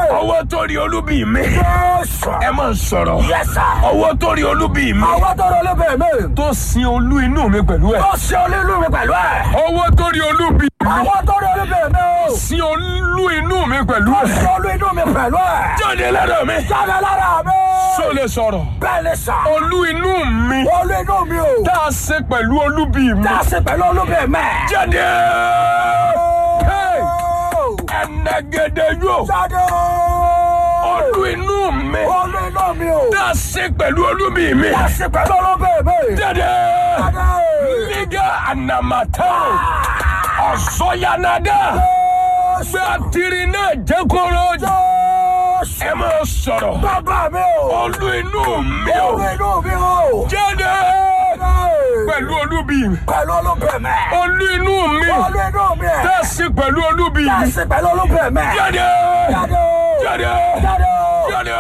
ọwọ́ tó rí olúbi mi Jésù. ẹ máa sọ̀rọ̀ Yes, sir. ọwọ́ tó rí olúbi mi Àwọn tó rọ lóbẹ̀ mi. tó sin olú inú mi pẹ̀lú ẹ̀ Ó ṣe olúlu mi pẹ̀lú ẹ̀. ọwọ́ tó rí olúbi mi Àwọn tó rọ lóbẹ̀ mi o. sin olú inú mi pẹ̀lú Ó ẹ̀ ṣe olú inú mi pẹ̀lú ẹ̀. jáde lára mi Jáde lára mi. ṣó lè sọ̀rọ̀ Bẹ́ẹ̀ ni sà. olú inú mi Olú inú mi o. tá a ṣe pẹ̀lú olúbi mi Tá a ṣe pẹ̀lú olúbẹ̀ mẹ́. jáde Hey! ẹnẹgẹdẹ yóò Jáde. olú inú mi Olú inú mi o. tá a ṣe pẹ̀lú olúbi mi Tá a ṣe pẹ̀lú olúbẹ̀ mi. jáde Jáde. liga anamata ọ̀sọ́yanada gbé àtìrì náà jẹ́ kóró Jésù. ẹ máa sọ̀rọ̀ Bàbá mi o. olú inú mi ò Olú inú mi o. jáde pẹ̀lú olúbi mi Pẹ̀lú olúbẹ̀ mẹ́. olú inú mi Olú inú mi ẹ̀. tá a ṣe pẹ̀lú olúbi Tá a mi ṣe pẹ̀lú olúbẹ̀ mẹ́. jáde Jáde. jáde Jáde. jáde